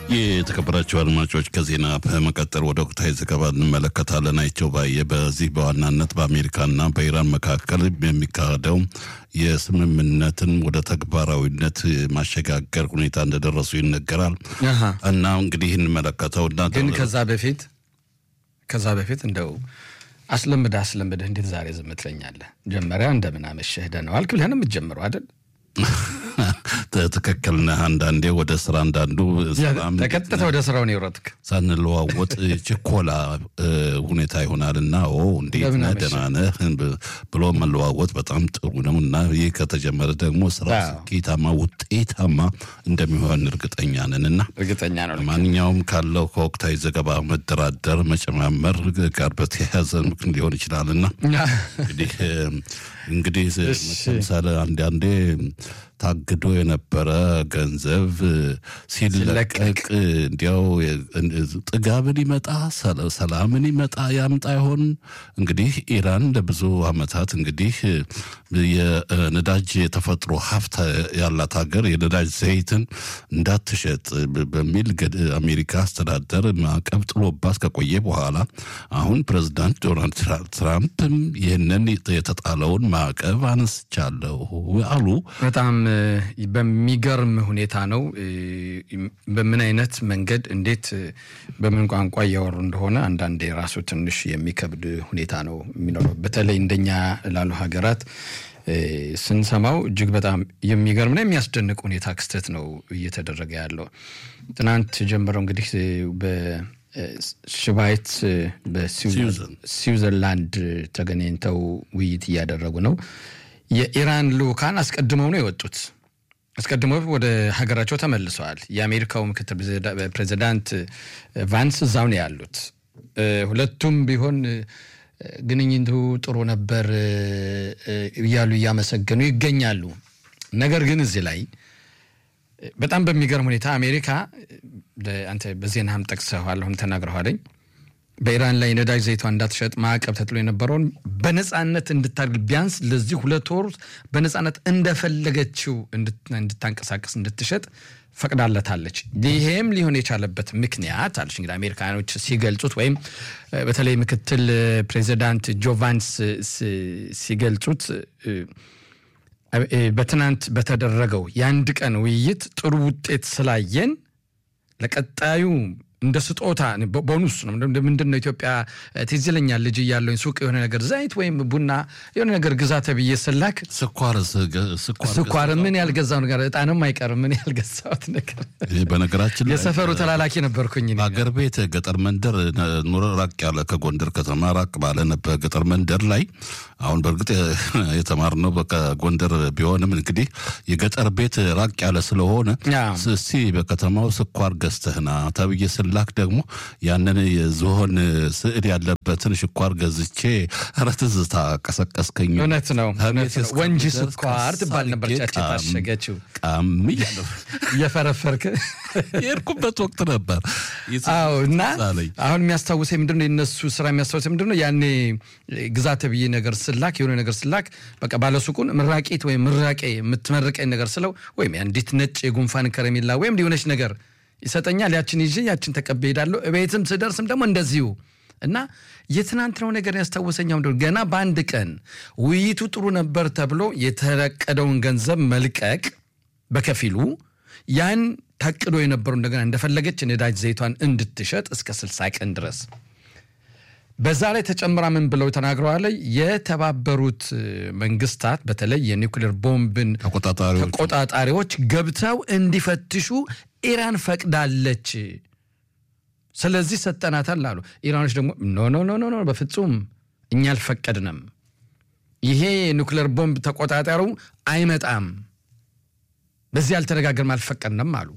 የተከበራቸው አድማጮች ከዜና በመቀጠል ወደ ወቅታዊ ዘገባ እንመለከታለን። አይቸው ባየ በዚህ በዋናነት በአሜሪካና በኢራን መካከል የሚካሄደው የስምምነትን ወደ ተግባራዊነት ማሸጋገር ሁኔታ እንደደረሱ ይነገራል እና እንግዲህ እንመለከተው እና ግን ከዛ በፊት ከዛ በፊት እንደው አስለምደህ አስለምደህ እንዴት ዛሬ ዝም ትለኛለህ? መጀመሪያ እንደምን አመሸህ ደህና ዋልክ ብለህ ነው የምትጀምረው አይደል? ትክክል ነህ። አንዳንዴ ወደ ስራ አንዳንዱ ተቀጥታ ወደ ስራው ነው የወረድክ ሳንለዋወጥ ችኮላ ሁኔታ ይሆናል እና ኦ እንዴት ነህ ደህና ነህ ብሎ መለዋወጥ በጣም ጥሩ ነው እና ይህ ከተጀመረ ደግሞ ስራ ስኬታማ ውጤታማ እንደሚሆን እርግጠኛ ነን እና እርግጠኛ ነው። ማንኛውም ካለው ከወቅታዊ ዘገባ መደራደር መጨማመር ጋር በተያያዘ ምክን ሊሆን ይችላል እና እንግዲህ እንግዲህ ለምሳሌ አንዳንዴ ታግዶ የነበረ ገንዘብ ሲለቀቅ እንዲያው ጥጋብን ይመጣ ሰላምን ይመጣ ያምጣ ይሆን? እንግዲህ ኢራን ለብዙ ዓመታት እንግዲህ የነዳጅ የተፈጥሮ ሀብት ያላት ሀገር የነዳጅ ዘይትን እንዳትሸጥ በሚል አሜሪካ አስተዳደር ማዕቀብ ጥሎባት ከቆየ በኋላ አሁን ፕሬዚዳንት ዶናልድ ትራምፕም ይህንን የተጣለውን ማዕቀብ አነስቻለሁ አሉ። በጣም በሚገርም ሁኔታ ነው። በምን አይነት መንገድ እንዴት በምን ቋንቋ እያወሩ እንደሆነ አንዳንዴ ራሱ ትንሽ የሚከብድ ሁኔታ ነው የሚኖረው። በተለይ እንደኛ ላሉ ሀገራት ስንሰማው እጅግ በጣም የሚገርምና የሚያስደንቅ ሁኔታ ክስተት ነው እየተደረገ ያለው። ትናንት ጀምረው እንግዲህ በሽቫይት በስዊዘርላንድ ተገናኝተው ውይይት እያደረጉ ነው። የኢራን ልኡካን አስቀድመው ነው የወጡት። አስቀድመው ወደ ሀገራቸው ተመልሰዋል። የአሜሪካው ምክትል ፕሬዚዳንት ቫንስ እዛው ነው ያሉት። ሁለቱም ቢሆን ግንኙነቱ ጥሩ ነበር እያሉ እያመሰገኑ ይገኛሉ። ነገር ግን እዚህ ላይ በጣም በሚገርም ሁኔታ አሜሪካ አንተ በዜናህም ጠቅሰዋል፣ አሁን ተናግረዋለኝ በኢራን ላይ ነዳጅ ዘይቷ እንዳትሸጥ ማዕቀብ ተጥሎ የነበረውን በነፃነት እንድታደርግ ቢያንስ ለዚህ ሁለት ወር በነፃነት እንደፈለገችው እንድታንቀሳቀስ እንድትሸጥ ፈቅዳለታለች። ይሄም ሊሆን የቻለበት ምክንያት አለች እንግዲህ አሜሪካኖች ሲገልጹት ወይም በተለይ ምክትል ፕሬዚዳንት ጆ ቫንስ ሲገልጹት በትናንት በተደረገው የአንድ ቀን ውይይት ጥሩ ውጤት ስላየን ለቀጣዩ እንደ ስጦታ ቦኑስ ነው። ምንድን ነው ኢትዮጵያ ትዝ ይለኛል ልጅ እያለሁኝ ሱቅ የሆነ ነገር ዘይት ወይም ቡና የሆነ ነገር ግዛ ተብዬ ስላክ ስኳር ምን ያልገዛው ነገር እጣንም አይቀርም ምን ያልገዛሁት ነገር። በነገራችን የሰፈሩ ተላላኪ ነበርኩኝ። በአገር ቤት ገጠር መንደር ኑሮ ራቅ ያለ ከጎንደር ከተማ ራቅ ባለ ነበር ገጠር መንደር ላይ አሁን በእርግጥ የተማርነው በጎንደር ቢሆንም እንግዲህ የገጠር ቤት ራቅ ያለ ስለሆነ እስቲ በከተማው ስኳር ገዝተህና ተብዬ ስላክ ደግሞ ያንን የዝሆን ስዕል ያለበትን ስኳር ገዝቼ ኧረ ትዝታ ቀሰቀስከኝ። እውነት ነው ወንጂ ስኳር ትባል ነበር ጫጭ የታሸገችው ቃም እያለሁ እየፈረፈርክ የሄድኩበት ወቅት ነበር። አዎ እና አሁን የሚያስታውሰኝ ምንድን ነው የነሱ ስራ የሚያስታውሰኝ ምንድን ነው ያኔ ግዛት ብዬ ነገር ስላክ የሆነ ነገር ስላክ በቃ ባለሱቁን ምራቂት ወይም ምራቄ የምትመርቀኝ ነገር ስለው ወይም አንዲት ነጭ የጉንፋን ከረሜላ ወይም ሊሆነች ነገር ይሰጠኛል። ያችን ይዤ ያችን ተቀቤ ሄዳለሁ። ቤትም ስደርስም ደግሞ እንደዚሁ እና የትናንትናው ነገር ያስታወሰኝ ገና በአንድ ቀን ውይይቱ ጥሩ ነበር ተብሎ የተረቀደውን ገንዘብ መልቀቅ በከፊሉ ያን ታቅዶ የነበሩ እንደገና እንደፈለገች ነዳጅ ዘይቷን እንድትሸጥ እስከ ስልሳ ቀን ድረስ በዛ ላይ ተጨምራ ምን ብለው ተናግረዋል? የተባበሩት መንግስታት በተለይ የኒውክሌር ቦምብን ተቆጣጣሪዎች ገብተው እንዲፈትሹ ኢራን ፈቅዳለች። ስለዚህ ሰጠናታል አሉ። ኢራኖች ደግሞ ኖ ኖ ኖ ኖ በፍጹም እኛ አልፈቀድንም፣ ይሄ የኒውክሌር ቦምብ ተቆጣጣሪው አይመጣም፣ በዚህ አልተነጋገርም፣ አልፈቀድንም አሉ።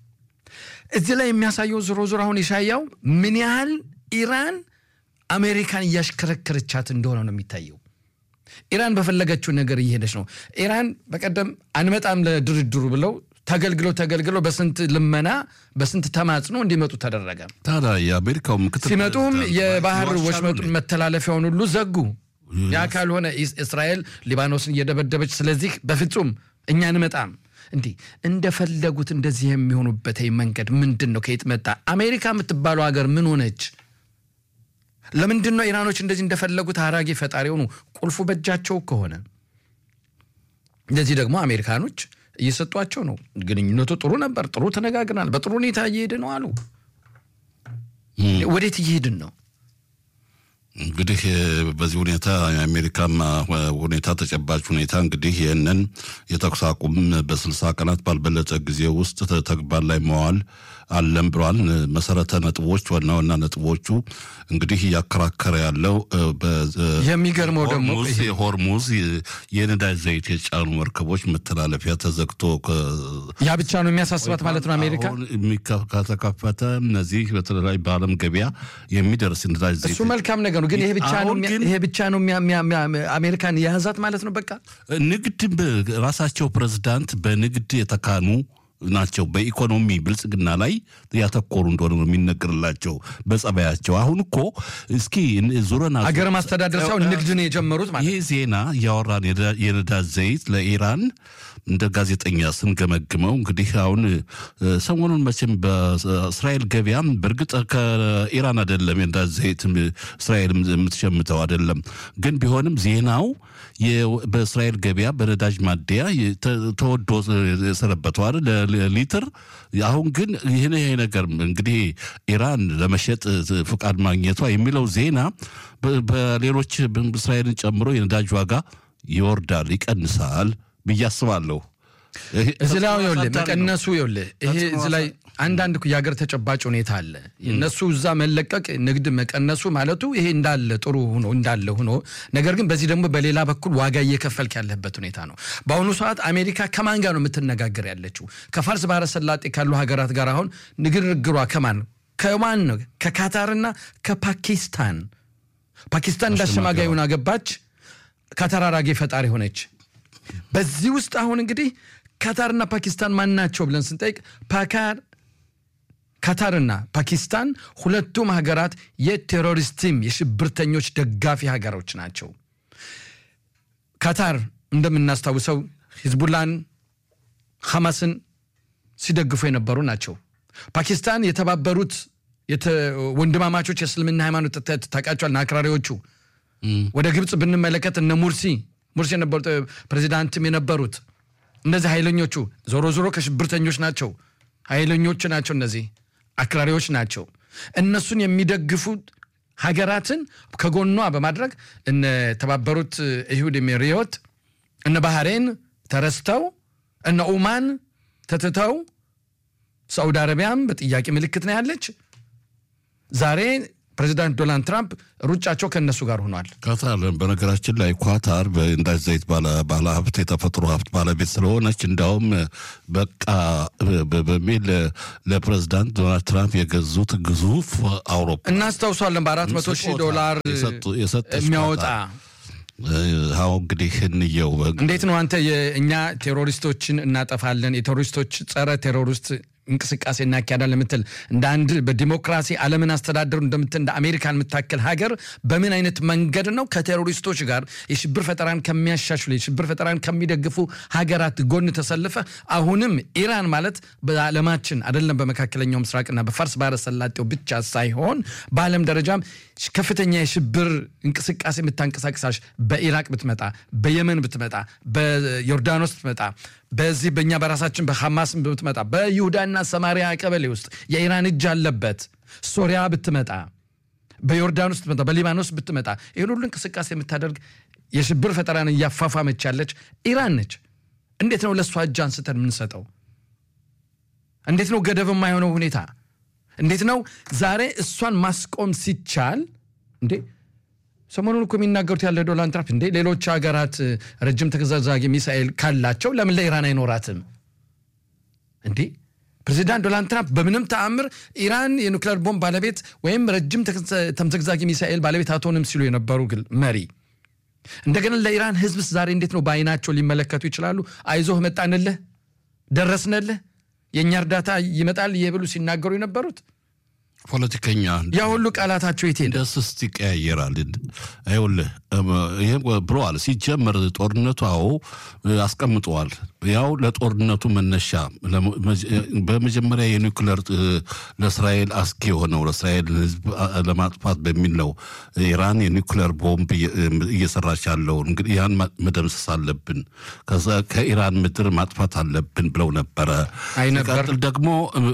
እዚህ ላይ የሚያሳየው ዞሮ ዞሮ አሁን የሻያው ምን ያህል ኢራን አሜሪካን እያሽከረከረቻት እንደሆነ ነው የሚታየው። ኢራን በፈለገችው ነገር እየሄደች ነው። ኢራን በቀደም አንመጣም ለድርድሩ ብለው ተገልግለው ተገልግለው በስንት ልመና በስንት ተማጽኖ እንዲመጡ ተደረገ። ታዲያ የአሜሪካው ምክትል ሲመጡም የባህር ወሽመጡን መተላለፊያውን ሁሉ ዘጉ። ያ ካልሆነ እስራኤል ሊባኖስን እየደበደበች ስለዚህ በፍጹም እኛ አንመጣም እንዲህ እንደፈለጉት እንደዚህ የሚሆኑበት መንገድ ምንድን ነው? ከየት መጣ? አሜሪካ የምትባለው ሀገር ምን ሆነች? ለምንድን ነው ኢራኖች እንደዚህ እንደፈለጉት አራጌ ፈጣሪ ሆኑ? ቁልፉ በእጃቸው ከሆነ እንደዚህ ደግሞ አሜሪካኖች እየሰጧቸው ነው። ግንኙነቱ ጥሩ ነበር፣ ጥሩ ተነጋግረናል፣ በጥሩ ሁኔታ እየሄድ ነው አሉ። ወዴት እየሄድን ነው? እንግዲህ በዚህ ሁኔታ የአሜሪካም ሁኔታ ተጨባጭ ሁኔታ እንግዲህ ይህንን የተኩስ አቁም በስልሳ ቀናት ባልበለጠ ጊዜ ውስጥ ተግባር ላይ መዋል አለም ብለዋል። መሰረተ ነጥቦች ዋና ዋና ነጥቦቹ እንግዲህ እያከራከረ ያለው የሚገርመው ደግሞ ሆርሙዝ የነዳጅ ዘይት የጫኑ መርከቦች መተላለፊያ ተዘግቶ ያ ብቻ ነው የሚያሳስባት ማለት ነው አሜሪካ ከተከፈተ እነዚህ በተለይ በዓለም ገበያ የሚደርስ ነዳጅ ዘይት እሱ መልካም ነገር ነው። ግን ይሄ ብቻ ነው ይሄ ብቻ ነው አሜሪካን የያዛት ማለት ነው። በቃ ንግድ ራሳቸው ፕሬዝዳንት በንግድ የተካኑ ናቸው። በኢኮኖሚ ብልጽግና ላይ ያተኮሩ እንደሆነ ነው የሚነገርላቸው በጸባያቸው። አሁን እኮ እስኪ ዙረና ሀገር ማስተዳደር ሳይሆን ንግድ ነው የጀመሩት ማለት ይህ ዜና እያወራን የነዳጅ ዘይት ለኢራን እንደ ጋዜጠኛ ስንገመግመው እንግዲህ አሁን ሰሞኑን መቼም በእስራኤል ገበያም በእርግጥ ከኢራን አይደለም የነዳጅ ዘይት እስራኤል የምትሸምተው አይደለም። ግን ቢሆንም ዜናው በእስራኤል ገበያ በነዳጅ ማደያ ተወዶ የሰነበተዋል ሊትር። አሁን ግን ይህን ይሄ ነገር እንግዲህ ኢራን ለመሸጥ ፍቃድ ማግኘቷ የሚለው ዜና በሌሎች እስራኤልን ጨምሮ የነዳጅ ዋጋ ይወርዳል፣ ይቀንሳል ብዬ አስባለሁ። እዚህ ላይ ይኸውልህ መቀነሱ ይኸውልህ ይሄ እዚህ ላይ አንዳንድ የሀገር ተጨባጭ ሁኔታ አለ። እነሱ እዛ መለቀቅ ንግድ መቀነሱ ማለቱ ይሄ እንዳለ ጥሩ ሆኖ እንዳለ ሆኖ ነገር ግን በዚህ ደግሞ በሌላ በኩል ዋጋ እየከፈልክ ያለበት ሁኔታ ነው። በአሁኑ ሰዓት አሜሪካ ከማን ጋር ነው የምትነጋገር ያለችው? ከፋርስ ባህረ ሰላጤ ካሉ ሀገራት ጋር አሁን ንግግሯ ከማን ከማን ነው? ከካታርና ከፓኪስታን። ፓኪስታን እንዳሸማጋይ ሆና ገባች። ካታር አራጌ ፈጣሪ ሆነች። በዚህ ውስጥ አሁን እንግዲህ ካታርና ፓኪስታን ማን ናቸው ብለን ስንጠይቅ ፓካር ካታርና ፓኪስታን ሁለቱም ሀገራት የቴሮሪስቲም የሽብርተኞች ደጋፊ ሀገሮች ናቸው። ካታር እንደምናስታውሰው ሂዝቡላን ሐማስን ሲደግፉ የነበሩ ናቸው። ፓኪስታን የተባበሩት ወንድማማቾች የእስልምና ሃይማኖት ታውቃቸዋል። አክራሪዎቹ ወደ ግብፅ ብንመለከት እነ ሙርሲ ሙርሲ የነበሩት ፕሬዚዳንትም የነበሩት እነዚህ ኃይለኞቹ ዞሮ ዞሮ ከሽብርተኞች ናቸው። ኃይለኞች ናቸው። እነዚህ አክራሪዎች ናቸው። እነሱን የሚደግፉት ሀገራትን ከጎኗ በማድረግ እነ ተባበሩት ይሁድ ኤሚሬት፣ እነ ባህሬን ተረስተው፣ እነ ኡማን ተትተው፣ ሳዑዲ አረቢያም በጥያቄ ምልክት ነው ያለች። ዛሬ ፕሬዚዳንት ዶናልድ ትራምፕ ሩጫቸው ከእነሱ ጋር ሆኗል። ካታር በነገራችን ላይ ኳታር በነዳጅ ዘይት ባለ ሀብት የተፈጥሮ ሀብት ባለቤት ስለሆነች እንዳውም በቃ በሚል ለፕሬዚዳንት ዶናልድ ትራምፕ የገዙት ግዙፍ አውሮፕላን እናስታውሷለን። በአራት መቶ ሺህ ዶላር የሚያወጣ አሁ እንግዲህ እንየው። እንዴት ነው አንተ የእኛ ቴሮሪስቶችን እናጠፋለን የቴሮሪስቶች ጸረ ቴሮሪስት እንቅስቃሴ እናካሄዳለን የምትል እንደ አንድ በዲሞክራሲ ዓለምን አስተዳደሩ እንደምትል እንደ አሜሪካን የምታክል ሀገር በምን አይነት መንገድ ነው ከቴሮሪስቶች ጋር የሽብር ፈጠራን ከሚያሻሽሉ የሽብር ፈጠራን ከሚደግፉ ሀገራት ጎን ተሰልፈ አሁንም ኢራን ማለት በዓለማችን አይደለም በመካከለኛው ምስራቅና በፋርስ ባህረ ሰላጤው ብቻ ሳይሆን በዓለም ደረጃም ከፍተኛ የሽብር እንቅስቃሴ የምታንቀሳቅሳሽ በኢራቅ ብትመጣ፣ በየመን ብትመጣ፣ በዮርዳኖስ ብትመጣ፣ በዚህ በእኛ በራሳችን በሐማስ ብትመጣ፣ በይሁዳና ሰማሪያ ቀበሌ ውስጥ የኢራን እጅ አለበት። ሶሪያ ብትመጣ፣ በዮርዳኖስ ብትመጣ፣ በሊባኖስ ብትመጣ ይህን ሁሉ እንቅስቃሴ የምታደርግ የሽብር ፈጠራን እያፋፋመች ያለች ኢራን ነች። እንዴት ነው ለእሷ እጅ አንስተን የምንሰጠው? እንዴት ነው ገደብ የማይሆነው ሁኔታ እንዴት ነው ዛሬ እሷን ማስቆም ሲቻል እንዴ ሰሞኑን እኮ የሚናገሩት ያለ ዶናልድ ትራምፕ እንዴ ሌሎች ሀገራት ረጅም ተከዛዛጊ ሚሳኤል ካላቸው ለምን ለኢራን አይኖራትም እንዴ ፕሬዚዳንት ዶናልድ ትራምፕ በምንም ተአምር ኢራን የኑክሌር ቦምብ ባለቤት ወይም ረጅም ተምዘግዛጊ ሚሳኤል ባለቤት አትሆንም ሲሉ የነበሩ ግል መሪ እንደገና ለኢራን ህዝብስ ዛሬ እንዴት ነው በአይናቸው ሊመለከቱ ይችላሉ አይዞህ መጣንልህ ደረስንልህ የእኛ እርዳታ ይመጣል የብሉ ሲናገሩ የነበሩት ፖለቲከኛ ያ ሁሉ ቃላታቸው የት ሄደ? ደስስት ይቀያየራል። ይኸውልህ ይህ ብለዋል። ሲጀመር ጦርነቱ አዎ አስቀምጠዋል። ያው ለጦርነቱ መነሻ በመጀመሪያ የኒውክለር ለእስራኤል አስጊ የሆነው ለእስራኤል ሕዝብ ለማጥፋት በሚል ነው ኢራን የኒውክለር ቦምብ እየሰራች ያለውን እንግዲህ ያን መደምሰስ አለብን፣ ከዛ ከኢራን ምድር ማጥፋት አለብን ብለው ነበረ። አይ ነበር ሲቀጥል ደግሞ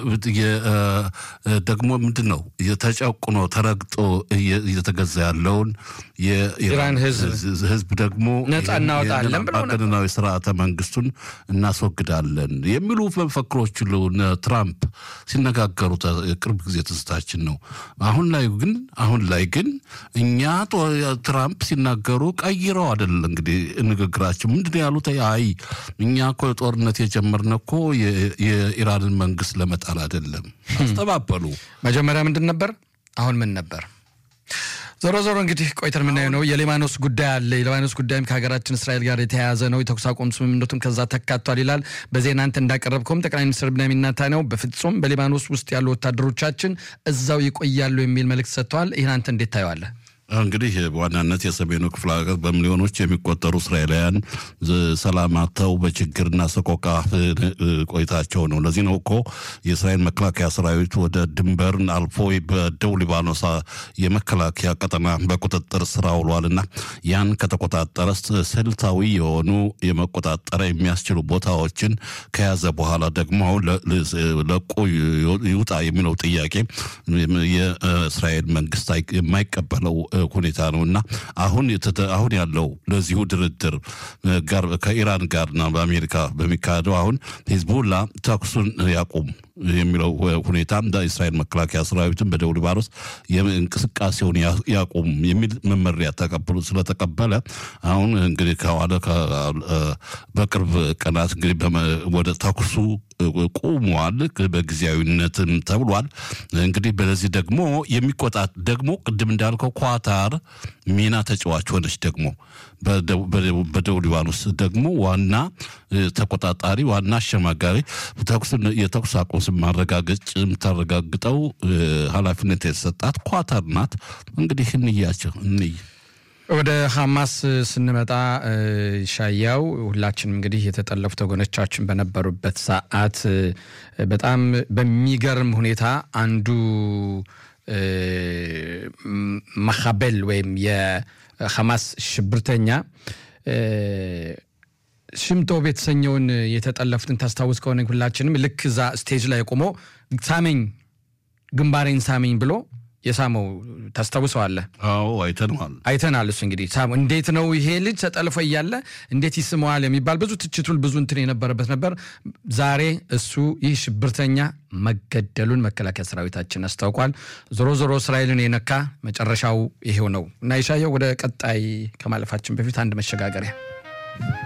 ደግሞ ምንድን ነው ተጨቁኖ ተረግጦ እየተገዛ ያለውን ኢራን ህዝብ ህዝብ ደግሞ ነፃ እናወጣለን ብለው ነበር። አምባገነናዊ ስርዓተ መንግስቱን እናስወግዳለን የሚሉ መፈክሮች ሁሉ እነ ትራምፕ ሲነጋገሩ ቅርብ ጊዜ ትዝታችን ነው። አሁን ላይ ግን አሁን ላይ ግን እኛ ትራምፕ ሲናገሩ ቀይረው አይደል እንግዲህ ንግግራቸው ምንድን ነው ያሉት? አይ እኛ እኮ ጦርነት የጀመርነው እኮ የኢራንን መንግስት ለመጣል አይደለም። አስተባበሉ። መጀመሪያ ምንድን ነበር? አሁን ምን ነበር? ዞሮ ዞሮ እንግዲህ ቆይተን የምናየው ነው። የሊባኖስ ጉዳይ አለ። የሊባኖስ ጉዳይም ከሀገራችን እስራኤል ጋር የተያያዘ ነው። የተኩስ አቁም ስምምነቱም ከዛ ተካቷል ይላል። በዜና አንተ እንዳቀረብከውም ጠቅላይ ሚኒስትር ብንያሚን ኔታንያሁ በፍጹም በሊባኖስ ውስጥ ያሉ ወታደሮቻችን እዛው ይቆያሉ የሚል መልእክት ሰጥተዋል። ይህን አንተ እንዴት ታየዋለህ? እንግዲህ በዋናነት የሰሜኑ ክፍለ ሀገር በሚሊዮኖች የሚቆጠሩ እስራኤላውያን ሰላም አጥተው በችግርና ሰቆቃ ቆይታቸው ነው። ለዚህ ነው እኮ የእስራኤል መከላከያ ሰራዊት ወደ ድንበርን አልፎ በደቡብ ሊባኖስ የመከላከያ ቀጠና በቁጥጥር ስር አውሏልና ያን ከተቆጣጠረ ስልታዊ የሆኑ የመቆጣጠሪያ የሚያስችሉ ቦታዎችን ከያዘ በኋላ ደግሞ አሁን ለቆ ይውጣ የሚለው ጥያቄ የእስራኤል መንግስት የማይቀበለው ሁኔታ ነው እና አሁን አሁን ያለው ለዚሁ ድርድር ጋር ከኢራን ጋርና በአሜሪካ በሚካሄደው አሁን ሂዝቡላ ተኩሱን ያቁም የሚለው ሁኔታ እንደ እስራኤል መከላከያ ሰራዊትን በደቡብ ሊባኖስ እንቅስቃሴውን ያቁም የሚል መመሪያ ተቀብሎ ስለተቀበለ አሁን እንግዲህ ከዋለ በቅርብ ቀናት እንግዲህ ወደ ተኩሱ ቁሟል። በጊዜያዊነትም ተብሏል። እንግዲህ በለዚህ ደግሞ የሚቆጣት ደግሞ ቅድም እንዳልከው ኳታር ሚና ተጫዋች ሆነች። ደግሞ በደቡብ ሊባኖስ ደግሞ ዋና ተቆጣጣሪ ዋና አሸማጋሪ የተኩስ አቁም ማረጋገጥ የምታረጋግጠው ኃላፊነት የተሰጣት ኳታር ናት። እንግዲህ እንያቸው እንይ ወደ ሐማስ ስንመጣ ሻያው ሁላችንም እንግዲህ የተጠለፉት ወገኖቻችን በነበሩበት ሰዓት በጣም በሚገርም ሁኔታ አንዱ ማካቤል ወይም የሐማስ ሽብርተኛ ሽምቶብ የተሰኘውን የተጠለፉትን ታስታውስ ከሆነ ሁላችንም ልክ እዛ ስቴጅ ላይ ቆሞ ሳመኝ ግንባሬን ሳመኝ ብሎ የሳመው ታስታውሰዋለህ? አዎ አይተነዋል፣ አይተናል። እሱ እንግዲህ ሳሙ እንዴት ነው ይሄ ልጅ ተጠልፎ እያለ እንዴት ይስመዋል የሚባል ብዙ ትችቱል ብዙ እንትን የነበረበት ነበር። ዛሬ እሱ ይህ ሽብርተኛ መገደሉን መከላከያ ሰራዊታችን አስታውቋል። ዞሮ ዞሮ እስራኤልን የነካ መጨረሻው ይሄው ነው እና የሻየው ወደ ቀጣይ ከማለፋችን በፊት አንድ መሸጋገሪያ